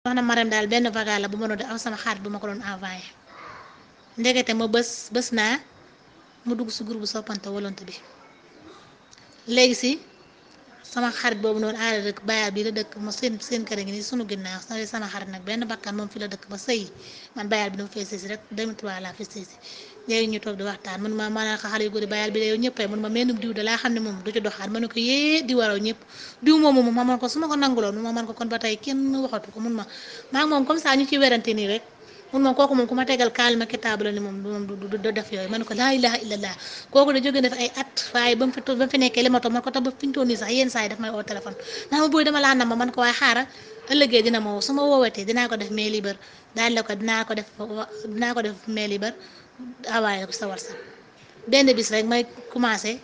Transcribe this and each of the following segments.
soxna Marème daal benn vagal la bu ma doon def am sama xarit bu ma ko doon envoyé ndekete ma bës bës naa mu dugg si groupe soppante volonté bi léegi si sama xarit boobu noonu aada dëkk bayaal bii la dëkk ma seen seen kër gi nii sunu ginnaaw sama xarit nag benn bakkan moom fi la dëkk ba sëy man bayaal bi dama fay sëy si rek 2003 laa fi sëy si léegi ñu toog di waxtaan man ma maanaam xale yu góor yi bayaal bi de yow ñëppay man ma mennum diw de laa xam ne moom du ci doxaat ma ne ko yee di waraw ñëpp diw moomu moom ma man ko su ma ko nanguloon ma man ko kon ba tey kenn waxatu ko mun ma maa ngi moom comme ça ñu ci werante nii rek mun moom kooku moom ku ma tegal kaalima kitaab la ni moom moom du du def yooyu ma ne ko laa ilaha illallah kooku da jóge na fi ay at waaye ba mu fi ba mu fi nekkee li ma toog man ko tax ba fi ñu toll nii sax yenn saa yi daf may oo téléphone naa ma booy dama laa nam ma man ko waaye xaaral ëllëgee dina ma woo su ma woowatee dinaa ko def mail libre daal la ko dinaa ko def dinaa ko def mail libre awaaye ko sa whatsapp benn bis rek may commencé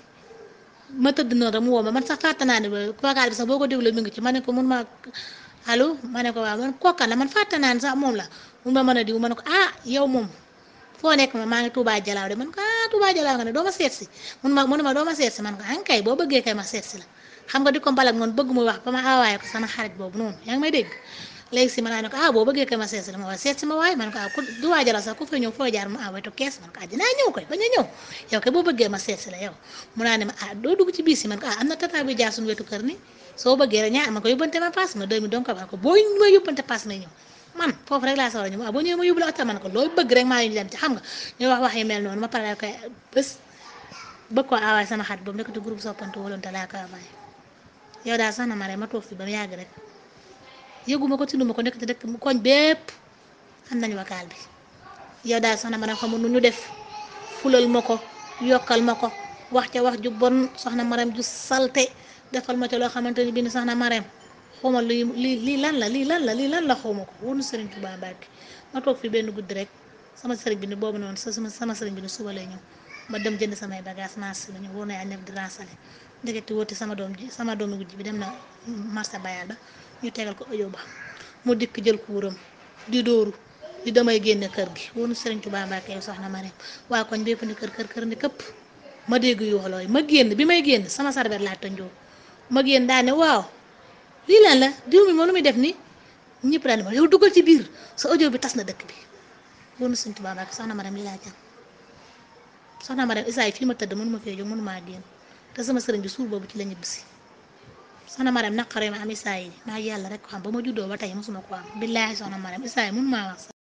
ma tëdd noonu rek mu woo ma man sax fàtte naa ne vocal bi sax boo ko déglu mi ngi ci ma ne ko mun ma allo ma ne ko waaw man kooka la man fàtte naa ne sax moom la mun ma mën a diw ma ne ko ah yow moom foo nekk ma maa ngi Touba Jalaaw de man ko ah Touba Jalaaw nga ne doo ma seet si mun ma mun ma doo ma seet si man ko ah kay boo bëggee kay ma seet si la xam nga di ko mbalak noonu bëgg muy wax ba ma awaaye ko sama xarit boobu noonu yaa ngi may dégg léegi si ma naa ne ko ah boo bëggee kay ma seet si la ma waaye seet si ma waaye man ko ah ku Touba Jalaaw sax ku fa ñëw foo jaar ma awaaye to kees man ko ah dinaa ñëw koy bañ a ñëw yow kay boo bëggee ma seet si la yow mu naa ne ma ah doo dugg ci biis yi man ko ah am na tata bi jaar suñu wetu kër ni soo bëggee rek ñaa ma ko yóbbante ma paas ma deux mille donc man ko boo ma yóbbante paas may ñëw man foofu rek laa soxla ñu waaw boo ñëwee ma yóbbu la oto man ko looy bëgg rek maa ngi dem ci xam nga ñu wax wax yu mel noonu ma pare koy bés bëgg koo awaay sama xarit boobu nekk ci groupe soppante volonté laa ko awaay yow daal sax na ma rek ma toog fi ba mu yàgg rek yëguma ko tinduma ko nekk ci dëkk koñ bépp am nañu wakaal bi yow daal sax na ma rek xamul nu ñu def fulal ma ko yokkal ma ko wax ca wax ju bon soxna Marème ju salte defal ma ca loo xamante ni bii soxna Marème xawma lii lii lii lan la lii lan la lii lan la xawma ko wóor na Sëriñ Tuubaa Mbàkke ma toog fi benn guddi rek sama sëriñ bi ni boobu noonu sama sama sëriñ bi ni suba lay ñëw ma dem jënd samay bagage marché la ñëw wóor na yaa nekk di ransale ndeketi wóoti sama doom ji sama doomu guddi bi dem na marché bayal ba ñu tegal ko audio ba mu dikk jël kuuram di dóoru di damay génne kër gi wóor na Sëriñ Tuubaa Mbàkke yow soxna Marème waa koñ bépp ni kër kër kër ni këpp ma dégg yu wax looy ma génn bi may génn sama sarbet laa tënjoo ma génn daa ne waaw lii lan la diw mi moom lu muy def ni ñëpp daal di ma yow dugal ci biir sa audio bi tas na dëkk bi wóor na Sëriñ Tuubaa Mbàkke soxna Marème lii laa jàng soxna Marème isaay fii ma tëdd mënu ma fee jóg mënu maa génn te sama sëriñ bi suur boobu ci la ñibbisi soxna Marème naqaree ma am isaay yi maa yàlla rek ko xam ba ma juddoo ba tey mosuma ko am billaahi soxna Marème isaay mënu maa wax